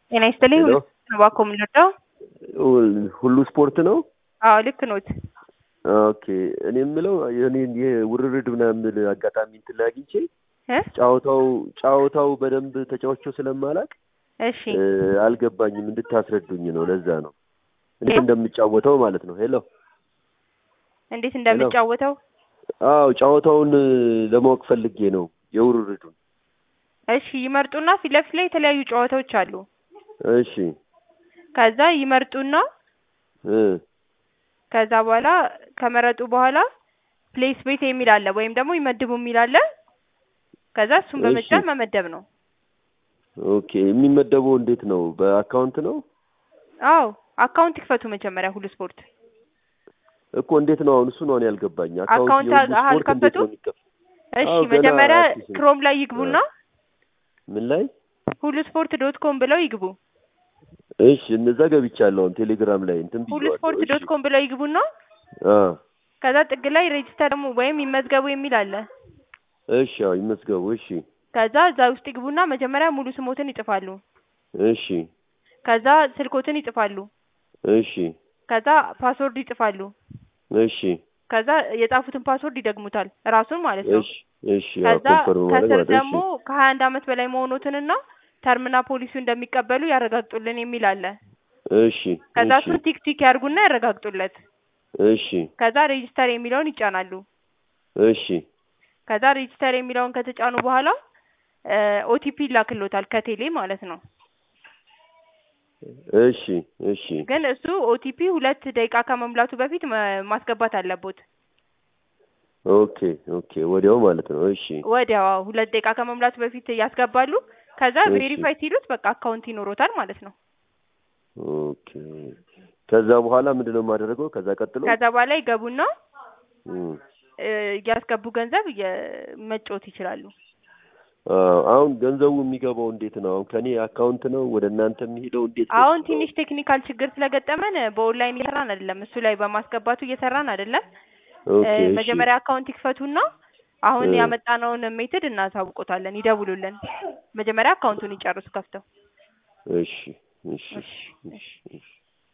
ጤና ይስጥልኝ። ሄሎ። እባክዎ ምን ልርዳው? ሁሉ ስፖርት ነው? አዎ ልክ ኖት። ኦኬ እኔ የምለው የኔን የውርርድ ምናምን የምል አጋጣሚ እንትን ላይ አግኝቼ እ ጨዋታው ጨዋታው በደንብ ተጫውቼው ስለማላቅ እሺ እ አልገባኝም እንድታስረዱኝ ነው። ለዛ ነው እንዴት እንደምጫወተው ማለት ነው። ሄሎ እንዴት እንደምጫወተው አዎ ጨዋታውን ለማወቅ ፈልጌ ነው የውርርዱን። እሺ ይመርጡና ፊት ለፊት ላይ የተለያዩ ጨዋታዎች አሉ። እሺ ከዛ ይመርጡና እ ከዛ በኋላ ከመረጡ በኋላ ፕሌስ ቤት የሚል አለ ወይም ደግሞ ይመድቡ የሚል አለ። ከዛ እሱን በመጫን እሺ። መመደብ ነው። ኦኬ የሚመደበው እንዴት ነው? በአካውንት ነው አዎ አካውንት ይክፈቱ መጀመሪያ ሁሉ ስፖርት። እኮ እንዴት ነው አሁን? እሱ ነው እኔ ያልገባኝ። አካውንት የሁሉ አህ- ስፖርት እንዴት አልከፈቱ? ነው የሚከፍ እሺ አዎ፣ ገና መጀመሪያ አዲስ ነው። ክሮም ላይ ይግቡና ምን ላይ? ሁሉ ስፖርት ዶት ኮም ብለው ይግቡ። እሺ እነዛ ገብቻለሁ። አሁን ቴሌግራም ላይ እንትን ሁሉ ብዬዋለሁ። ስፖርት እሺ ዶት ኮም ብለው ይግቡና አ ከዛ ጥግ ላይ ሬጅስተር ደግሞ ወይም ይመዝገቡ የሚል አለ። እሺ አዎ ይመዝገቡ። እሺ ከዛ እዛ ውስጥ ይግቡና መጀመሪያ ሙሉ ስሞትን ይጽፋሉ። እሺ ከዛ ስልኮትን ይጽፋሉ። እሺ ከዛ ፓስወርድ ይጽፋሉ። እሺ ከዛ የጻፉትን ፓስወርድ ይደግሙታል ራሱን ማለት ነው። እሺ እሺ አዎ ከዛ ኮንፈርም ማድረግ ከስር ማለት ደግሞ ከሀያ አንድ አመት በላይ መሆኖትንና ተርምና ፖሊሲው እንደሚቀበሉ ያረጋግጡልን የሚል አለ። እሺ ከዛ እሺ እሱን ቲክ ቲክ ያርጉና ያረጋግጡለት። እሺ ከዛ ሬጂስተር የሚለውን ይጫናሉ። እሺ ከዛ ሬጂስተር የሚለውን ከተጫኑ በኋላ ኦቲፒ ይላክሎታል ከቴሌ ማለት ነው። እሺ እሺ ግን እሱ ኦቲፒ ሁለት ደቂቃ ከመሙላቱ በፊት መ- ማስገባት አለቦት። ኦኬ ኦኬ ወዲያው ማለት ነው። እሺ ወዲያው አዎ፣ ሁለት ደቂቃ ከመሙላቱ በፊት ያስገባሉ። ከዛ እሺ። ቬሪፋይ ሲሉት በቃ አካውንት ይኖሮታል ማለት ነው። ኦኬ ከዛ በኋላ ምንድነው የማደርገው? ከዛ ቀጥሎ ከዛ በኋላ ይገቡና እም፣ እ፣ እያስገቡ ገንዘብ እየ- መጫወት ይችላሉ። አዎ፣ አሁን ገንዘቡ የሚገባው እንዴት ነው? አሁን ከኔ አካውንት ነው ወደ እናንተ የሚሄደው እንዴት ነው? አሁን ትንሽ ቴክኒካል ችግር ስለገጠመን በኦንላይን እየሰራን አይደለም፣ እሱ ላይ በማስገባቱ እየሰራን አይደለም። እ፣ ኦኬ እሺ መጀመሪያ አካውንት ይክፈቱና አሁን እ። ያመጣነውን ሜትድ እናሳውቆታለን፣ ይደውሉልን። መጀመሪያ አካውንቱን ይጨርሱ ከፍተው። እሺ እሺ እሺ እሺ እሺ